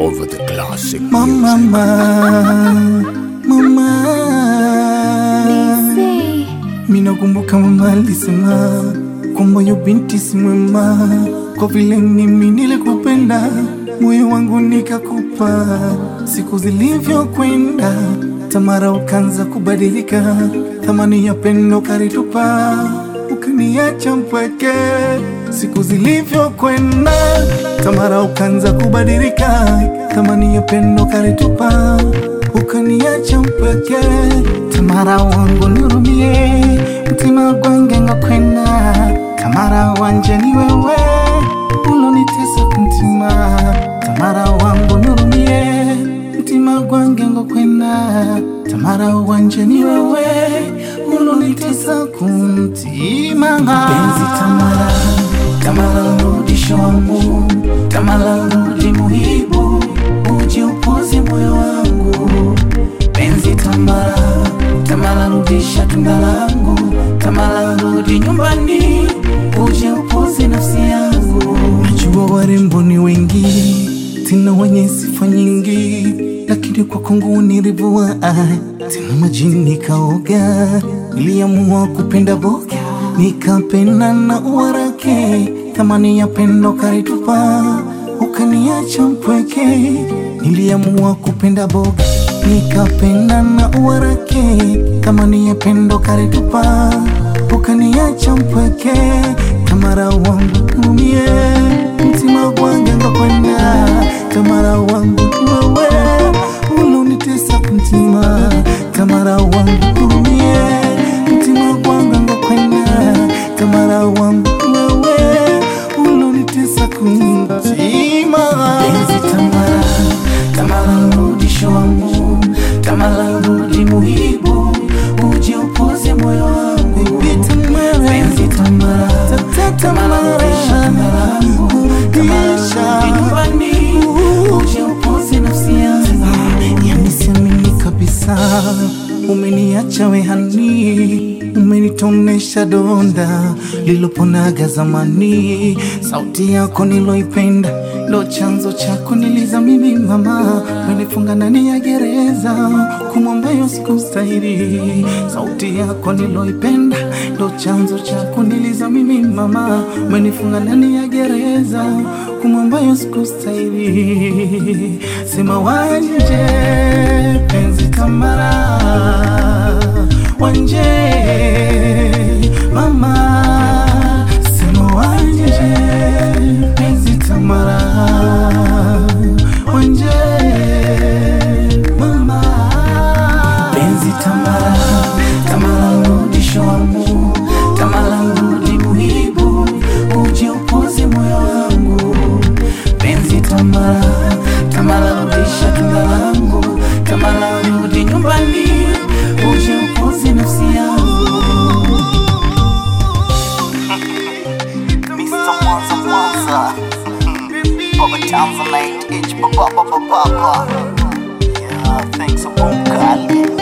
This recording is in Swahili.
over the classic Mama, music. mama, minakumbuka mama alisema kwamba yu binti si mwema, kwa vile mimi nilikupenda, moyo wangu nikakupa. Siku zilivyokwenda, Tamara ukanza kubadilika, thamani ya pendo karitupa, ukaniacha mpweke. Siku zilivyokwenda, Tamara ukanza kubadilika, thamani ya pendo karitupa, ukaniacha mpweke. Tamara wangu nirumie, mtima gwange ngakwenda, Tamara wanje ni wewe ulonitesa kumtima, Tamara wangu nirumie, mtima gwange ngakwenda, Tamara wanje ni wewe ulonitesa kumtima. Penzi Tamara, Tamara rudisho wangu, Tamara rudi muhibu, uje upoze moyo wangu penzi Tamara, Tamara rudisha tunda langu, Tamara rudi nyumbani, uje upoze nafsi yangu. Najua warembo ni wengi, tena wenye sifa nyingi, lakini kwa kwangu nilivua tena majini kaoga, niliamua kupenda boga, nikapenda na uwarake, thamani ya pendo karitupa, ukaniacha mpweke, niliamua kupenda boga nikapenda na uwarake, thamani ya pendo karitupa, ukaniacha mpweke, Tamara wangu umie, mtima gwange ngakwenda, Tamara wangu ni wewe ulonitesa kumtima, Tamara wangu umie, mtima gwange ngakwenda, Tamara wangu ni wewe ulonitesa kumtima, penzi Tamara, Tamara rudisho wangu, Tamara rudi muhibu, uje upoze moyo wangu, penzi Tamara, Tamara rudisha tunda langu, Tamara rudi nyumbani, uje upoze nafsi yangu. Yani siamini kabisa, umeniacha wehani, umenitonesha donda liloponaga zamani. Sauti yako niloipenda ndo chanzo chako niliza mimi mama, umenifunga ndani ya gereza kumwambayo sikustahili. Sauti yako niloipenda ndo chanzo chako niliza mimi mama, umenifunga ndani ya gereza kumwambayo sikustahili. Sema wanje penzi Tamara, wanje mama, sema wanje penzi Tamara, wanje mama, penzi Tamara, Tamara rudisho wangu, Tamara rudi muhibu, uje upoze moyo wangu, penzi Tamara, Tamara rudisha tunda langu, Tamara rudi nyumbani, uje upoze nafsi yangu. Mr. Mwanza Mwanza Baba Tanzanite H Baba Baba Baba Yeah, thanks a boom